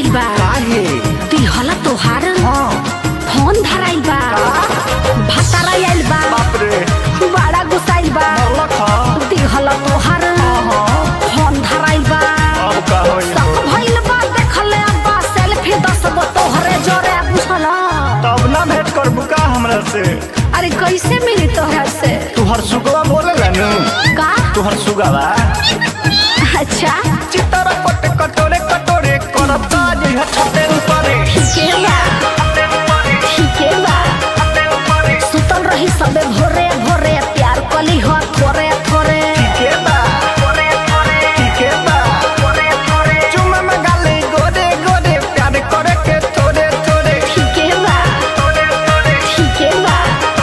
आइल बा काहे दिहला तोहार हाँ फोन धराइल बा भतारा आइल बा बाप रे बड़ा गुस्साइल बा मरलक ह दिहला तोहार हाँ फोन धराइल बा अब का होई सब भइल बा देखले बा सेल्फी दस गो तोहरे जोरे बुझला तब ना भेंट करबू का हमरा से अरे कैसे मिली तोहरा से तुहर सुगवा बोले नु का तुहर सुगवा अच्छा चितर पट कटोरे कटोरे करता जइहा छते ऊपरे ठीके बा ठीके बा सुतल रही सबे भोरे भोरे प्यार कली हो थोरे थोरे ठीके बा ठीके बा चुमा में गाले गोरे गोरे प्यार करे के थोड़े थोड़े ठीके बा ठीके बा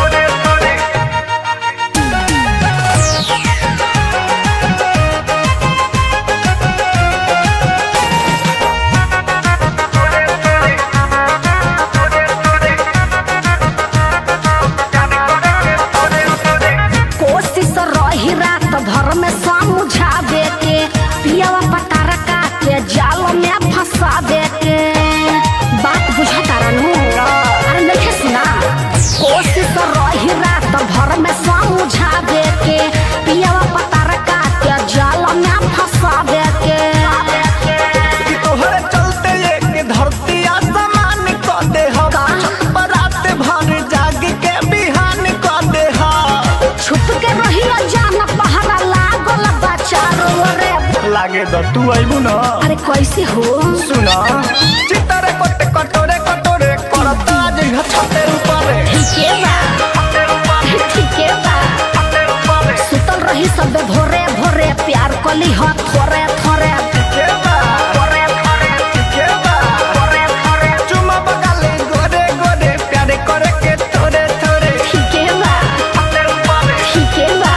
कोशिश रही रात भर में समझावे के पियावा पतारा के जाल में फंसावे के बात बुझा तारा नु अरे नहीं सुना कोशिश रही रात भर में समझावे के पियावा पतारा के जाल में फंसावे के कि तोहरे चलते एक धरती आसमान क दे हम का? बरात भर जाग के बिहान क दे हम छुप के रही जान पहरा लागल बा चारों ओरे लागे द तू आइबू न अरे कैसे हो सुना चितरे कट कटोरे कटोरे करता जइहा छते ऊपरे ठीके बा ठीके बा सुतल रही सब भोरे भोरे प्यार कली हो थोरे थोरे ठीके बा ठीके बा चुमा बगाले गोरे गोरे प्यारे करे के थोड़े थोड़े ठीके बा ठीके बा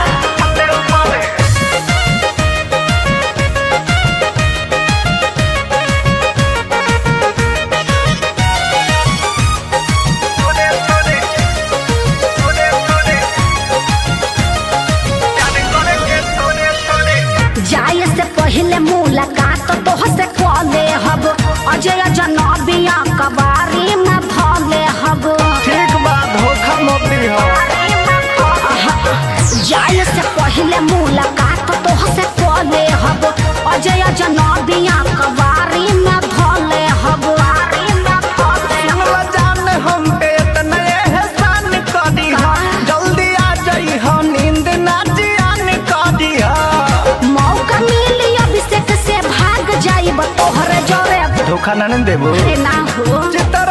जाए से पहले मुलाकात तो से कले हब अजय जनबिया कबारी में भले हब ठीक बा धोखा मत दिहा जाए से पहले मुलाकात तो से कले हब अजय जनबिया कबारी में भले हब सुनला जान हम पे इतना एहसान कर दिहा जल्दी आ जाइहा नींद ना जियान कर दिहा मौका मिली अभिषेक से भाग जाइब तोहरे जोरे धोखा ना न देबो अरे ना हो चिता